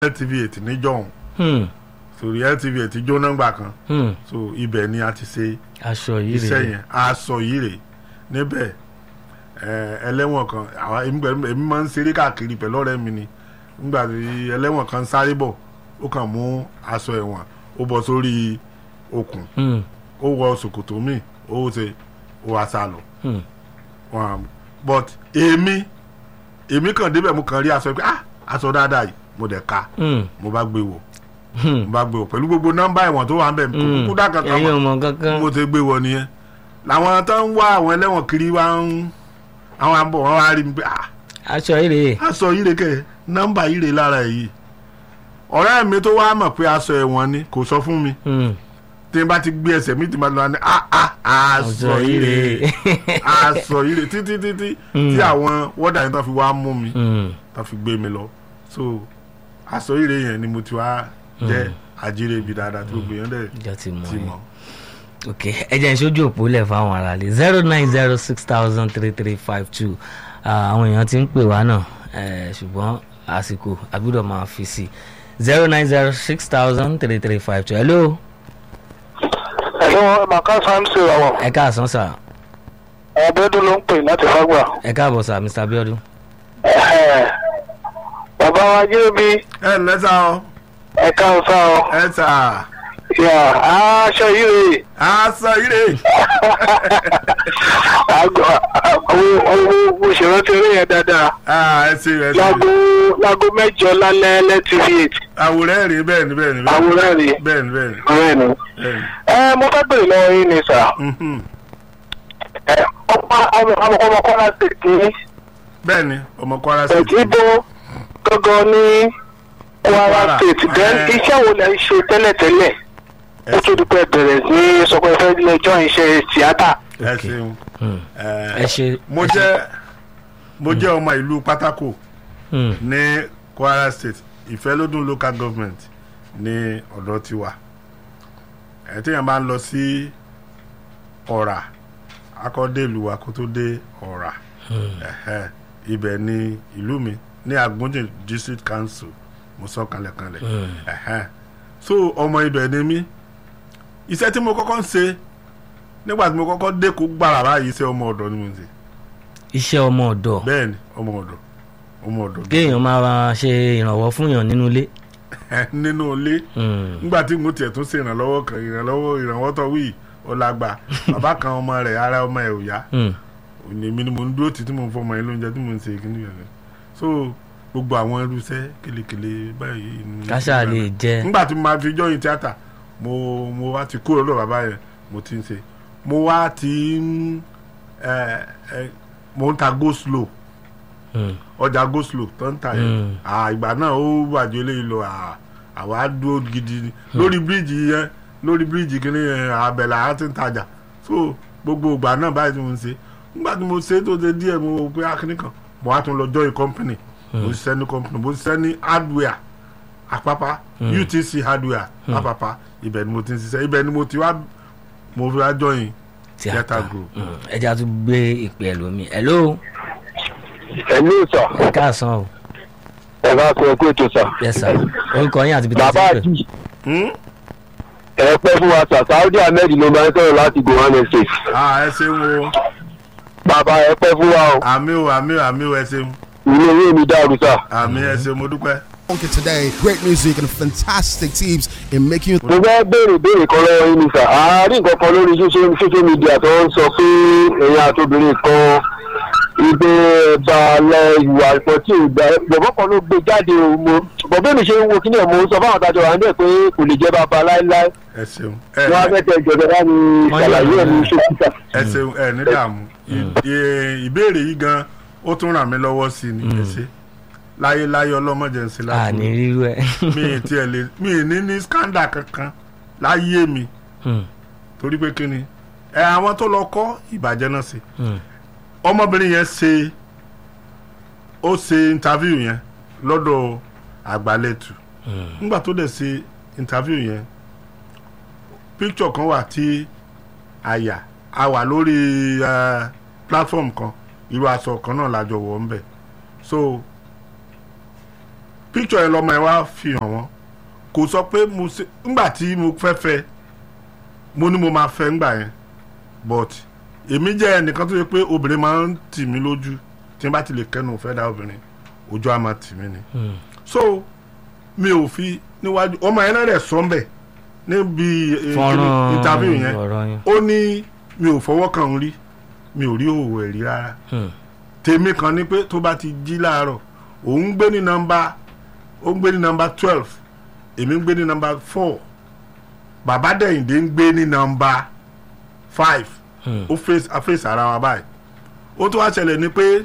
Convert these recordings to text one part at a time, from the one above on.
LTV eight níjọ́hún Hmm. sórí LTV eight jóná gbà kan Hmm. so ibẹ̀ ni a ti ṣe aṣọ yìí iṣẹ́ rèé yẹn aṣọ yìí rè níbẹ̀ ẹ, ẹlẹ́wọ̀n kan àwa èmi pẹ̀lú- èmi máa ń ṣeré káàkiri pẹ̀lú ọ̀rẹ́ mi ni nígbà tí ẹlẹ́wọ̀n kan sáré bọ̀ ó kàn mú aṣọ ẹ̀wọ̀n ó bọ́ sórí okùn Hmm. ó wọ ṣòkòtò míì ó ṣe ó wá sá lọ Hmm. um, but èmi èmi kàn débẹ̀ mo kàn rí aṣọ pé ah aṣọ dáadáa yìí mo dẹ̀ ka Hmm. mo bá gbé wò Hmm. mo bá gbé wò pẹ̀lú gbogbo nọ́mbà ẹ̀wọ̀n tó wà ń bẹ̀ kò Hmm. kúkú dá kankan ẹ̀yin mọ́ ọmọ kankan mo ti gbé wọ nìyẹn làwọn tó ń wá àwọn ẹlẹ́wọ̀n kiri wá ń àwọn àbọ̀ wọn wá rí mi pé ah aṣọ yìí rèé aṣọ yìí rè kẹ́ nọ́mbà yìí rè lára ẹ̀ yìí ọ̀rẹ́ mi tó wá mọ̀ pé aṣọ ẹ̀wọ̀n ni kò sọ fún mi Hmm. tí n bá ti gbé ẹsẹ̀ mi ti máa lọ ní ah ah aṣọ yìí rè aṣọ yìí rè títí títí tí àwọn wọ́dà yẹn tó fi wá mú mi Hmm. tó fi gbé mi lọ so aṣọ yìí rè yẹn ni mo ti wá jẹ́ àjíire ibi dáadáa tí gbogbo yẹn dẹ̀ ìjọ ti mọ ti yín mọ̀. ok ẹ jẹ́ ìṣojú òpó lẹ̀ fáwọn ará lè zero nine zero six thousand three three five two àwọn èèyàn ti ń pè wá náà eh, ṣùgbọ́n àsìkò àgbúdọ̀ máa fi sí zero nine zero six thousand three three five two hello ẹ̀lọ́ màkà sáńsì ọ̀wọ̀ ẹ káàsán sà ọ̀bẹ́dún ló ń pè láti fagbà. ẹ káàbọ̀ sà mr abiodun bàbá wa jẹ́bi ẹ ǹlẹ́ sá ọ ẹ̀ka ọ̀sá ọ ẹ sà yà aṣọ yìí rè aṣọ yìí rè àgbà owó owó òṣèrántí eré yẹn dáadáa Ah, ẹ ṣe ẹ ṣe láago láago mẹ́jọ lálẹ́ lẹ́tv eight àwòrán ẹ̀ rí bẹ́ẹ̀ ni bẹ́ẹ̀ ni àwòrán rè bẹ́ẹ̀ ni bẹ́ẹ̀ ni ọ̀rẹ́ ni. bẹ́ẹ̀ ni. ẹ mo fẹ́ bèrè lọ́wọ́ yín ni sà Mhm. ẹ ọmọ ọmọ ọmọ ọmọ kọ́lá tètè bẹ́ẹ̀ ni ọmọ Kwara State tètè bó gángan ní Kwara Kwara. state then Eh. iṣẹ́ wo lẹ ń ṣe tẹ́lẹ̀tẹ́lẹ̀ ẹ ó tó di pé ẹ bẹ̀rẹ̀ sí sọ pé ẹ fẹ́ lẹ́jọ́ iṣẹ́ tíátà. ẹ Ok. ṣeun Hmm. Eh, ẹ ṣe mo ẹ ṣe- jẹ́ mo jẹ́ ọmọ ìlú pátákó Hmm. ní Kwara State ìfẹ́lódún local government ní ọ̀dọ̀ tiwa ẹ̀ téèyàn bá ń lọ sí ọ̀rà akọ́dé ìlú wa kó tó dé ọ̀rà ẹ̀hẹ́, ibẹ̀ ni ìlú mi ní Agbójìn district council mo sọ kalẹ̀kalẹ̀ ẹ̀hẹ́. so ọmọ ibẹ̀ ni mí iṣẹ́ tí mo kọ́kọ́ ń ṣe nígbà tí mo kọ́kọ́ dé kó gbàrà báyìí iṣẹ́ ọmọ ọ̀dọ̀ ni mo ń ṣe iṣẹ́ ọmọ ọ̀dọ̀ bẹ́ẹ̀ ni ọmọ ọ̀dọ̀ ọmọ ọ̀dọ̀ kéèyàn máa ṣe ìrànwọ́ fún yàn nínú ilé nínú ilé Hmm. nígbà tí mo tiẹ̀ tún ṣe ìrànlọ́wọ́ kan ìrànlọ́wọ́ ìrànwọ́ tó wí ọ̀làgbà bàbá kan ọmọ rẹ̀ ara ọmọ ẹ̀ ò yá Hmm. òní èmi ni mo ń dúró tì tí mo ń fọmọ yẹn lóúnjẹ tí mo ń ṣe kíní yẹn so gbogbo àwọn irúṣẹ́ kélekèle báyìí ni- káṣá lè jẹ nígbà tí mo máa fi jọyìn tíátà mo mo wá ti kúrò lọ́dọ̀ bàbá yẹn mo ti ń ṣe mo wá ti ń ẹ ẹ mo ń ta go slow Hmm. ọjà go slow tó ń ta yẹn Mm. à ìgbà náà ó wàjọ eléyìí lọ à àwa dúró gidi ni lórí bíríìjì yẹn lórí bíríìjì kìíní yẹn àbẹ̀là á ti ń tajà so gbogbo ìgbà náà báyìí tí mo ń ṣe nígbà tí mo ṣe tó ṣe díẹ̀ mo wò pé akíní kan mo wá tún lọ join company mo ṣiṣẹ́ ní company mo ṣiṣẹ́ ní hardware àpápá UTC hardware àpápá ibẹ̀ ni mo ti ń ṣiṣẹ́ ibẹ̀ ni mo ti wá mo fi wá join tíátà theatre group. Hmm. ẹ jẹ́ àtúntò gbé ìpè ẹlòmíì hello ẹ̀mí sà ẹ káàsán o ẹ bá fẹ́ kó ètò sà. yes sir orúkọ yín àti ibi tí a ti bàbá ń pè àti Hmm? ẹ pẹ́ fún wa sà Saudi Ahmed ló máa ń sọ̀rọ̀ láti Gowan Estate. ah ẹ ṣeun o bàbá ẹ pẹ́ fún wa o àmì o àmì o àmì o ẹ ṣeun ilé ìwé mi dàrú sà. àmì ẹ ṣeun mo dúpẹ́. Funky today, great music and fantastic teams in making you mo fẹ́ béèrè béèrè kan lọ́wọ́ yín ni sà àárín nǹkan kan lórí social social media tó ń sọ pé ẹ̀yin àtòbìnrin kan ibẹ̀ ẹ̀bà lọ ìwà ìpọ̀ tí ò gbà bọ̀bọ̀ kan ló gbé jáde o mo bọ̀bọ̀ mi ṣe ń wo kíní ẹ̀ mo ń sọ fáwọn àtàjọ wà níbẹ̀ pé kò lè jẹ́ bàbá láéláé ẹ ṣeun ẹ wọ́n á fẹ́ tẹ ìjọba bá mi ṣàlàyé ẹ̀ ní ṣókítà. ẹ ṣeun ẹ ní dààmú Ì- ì- ìbéèrè yìí gan ó tún ràn mí lọ́wọ́ sí i ní ẹ ṣe láyé láyé ọlọ́mọdé ń ṣe láti àní rírú ẹ mi ì tiẹ̀ lè mi ì ní ní scandal kankan láyé mi Hmm. torí pé kí ni ẹ àwọn tó lọ kọ́ ìbàjẹ́ náà sí Hmm. ọmọbìnrin yẹn ṣe ó ṣe interview yẹn lọ́dọ̀ àgbálẹ̀tù nígbà tó dẹ̀ ṣe interview yẹn picture kan wà tí àyà a wà lórí eh, platform kan irú aṣọ kan náà lájọ wọ̀ ń bẹ̀ so picture yẹn lọmọ yẹn wá fi hàn wọ́n kò sọ pé mo ṣe ńgbà tí mo fẹ́ fẹ́ mo ní mo máa fẹ́ ńgbà yẹn but èmi jẹ́ ẹnìkan tó yẹ pé obìnrin máa ń tì mí lójú tí n bá ti lè kẹ́nu fẹ́ dá obìnrin ojú á máa tì mí ni Hmm. so mi ò fi níwájú ọmọ yẹn náà rẹ̀ sọ́ńbẹ̀ níbi eh, fọ́nrán interview yẹn ọ̀rọ̀ yẹn. ó ní mi ò fọwọ́ kàn ń rí mi ò rí òwò ẹ̀ rí rárá Hmm. tèmi kan ní pé tó bá ti jí láàárọ̀ òun ń gbé ní nọ́mbà ó ń gbé ní nọ́mbà twelve èmi ń gbé ní nọ́mbà four bàbá dẹ̀yìndé ń gbé ní nọ́mbà five Hmm. ó face a face ara wa báyìí ó tún wá ṣẹlẹ̀ ni pé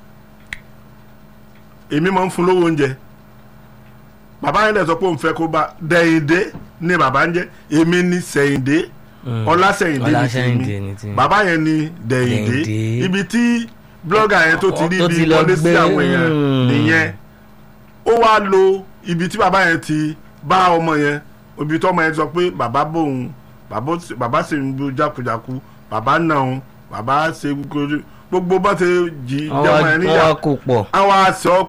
èmi máa ń fún lówó oúnjẹ bàbá yẹn dẹ̀ sọ pé òun fẹ́ kó bá dẹ̀yìndé ni bàbá ń jẹ́ èmi ní sẹ̀yìndé Hmm. ọlásẹ̀yìndé ní Ọlásẹ̀yìndé ní tèmi tèmi. bàbá yẹn ní dẹ̀yìndé Dẹ̀yìndé. ibi tí blọ́gà yẹn tó ti rí Tó ibi ti lọ wọlé sí gbé, àwọn èèyàn hmm. nìyẹn ó wá lo ibi tí bàbá yẹn ti bá ọmọ yẹn ibi tí ọmọ yẹn sọ pé bàbá bòun bàbá ó- bàbá sì ń bu jákujáku bàbá náà òun bàbá ṣe gbogbo bó ṣe jí wọ́n jẹ́mọ̀ wá yẹn wọ́n níyà wá kó pọ̀. àwọn aṣọ